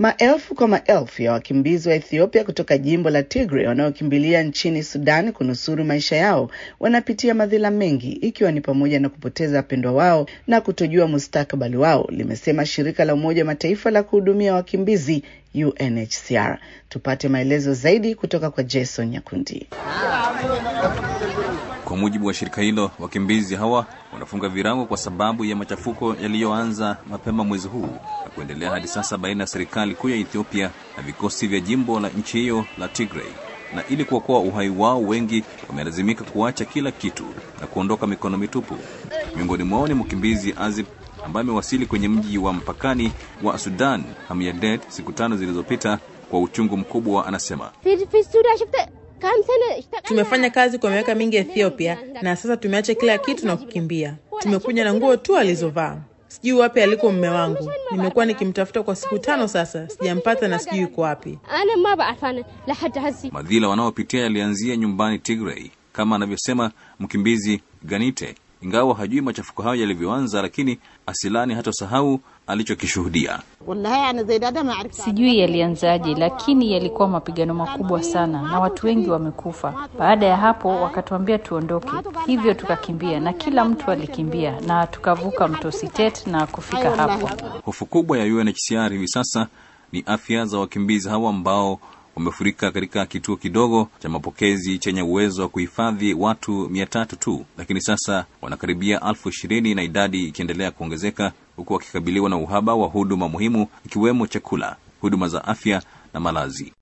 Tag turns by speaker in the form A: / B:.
A: Maelfu kwa maelfu ya wakimbizi wa Ethiopia kutoka jimbo la Tigray wanaokimbilia nchini Sudan kunusuru maisha yao wanapitia madhila mengi, ikiwa ni pamoja na kupoteza wapendwa wao na kutojua mustakabali wao, limesema shirika la Umoja wa Mataifa la kuhudumia wakimbizi UNHCR. Tupate maelezo zaidi kutoka kwa Jason Nyakundi.
B: Kwa mujibu wa shirika hilo, wakimbizi hawa wanafunga virago kwa sababu ya machafuko yaliyoanza mapema mwezi huu na kuendelea hadi sasa baina ya serikali kuu ya Ethiopia na vikosi vya jimbo la nchi hiyo la Tigray. Na ili kuokoa uhai wao, wengi wamelazimika kuacha kila kitu na kuondoka mikono mitupu. Miongoni mwao ni mkimbizi Azib ambaye amewasili kwenye mji wa mpakani wa Sudan Hamyadet siku tano zilizopita. Kwa uchungu mkubwa, anasema
C: Tumefanya kazi kwa miaka mingi Ethiopia, na sasa tumeacha kila kitu na kukimbia. Tumekuja na nguo tu alizovaa. Sijui wapi aliko mume wangu. Nimekuwa nikimtafuta kwa siku tano sasa, sijampata na sijui yuko wapi.
B: madhila wanaopitia yalianzia nyumbani Tigray, kama anavyosema mkimbizi Ganite. Ingawa hajui machafuko hayo yalivyoanza, lakini asilani hatosahau alichokishuhudia.
D: Sijui yalianzaje, lakini yalikuwa mapigano makubwa sana na watu wengi wamekufa. Baada ya hapo wakatuambia tuondoke, hivyo tukakimbia na kila mtu alikimbia na tukavuka mto Sitet na kufika hapo.
B: Hofu kubwa ya UNHCR hivi sasa ni afya za wakimbizi hawa ambao wamefurika katika kituo kidogo cha mapokezi chenye uwezo wa kuhifadhi watu mia tatu tu, lakini sasa wanakaribia elfu ishirini na idadi ikiendelea kuongezeka huku wakikabiliwa na uhaba wa huduma muhimu ikiwemo chakula, huduma za afya na malazi.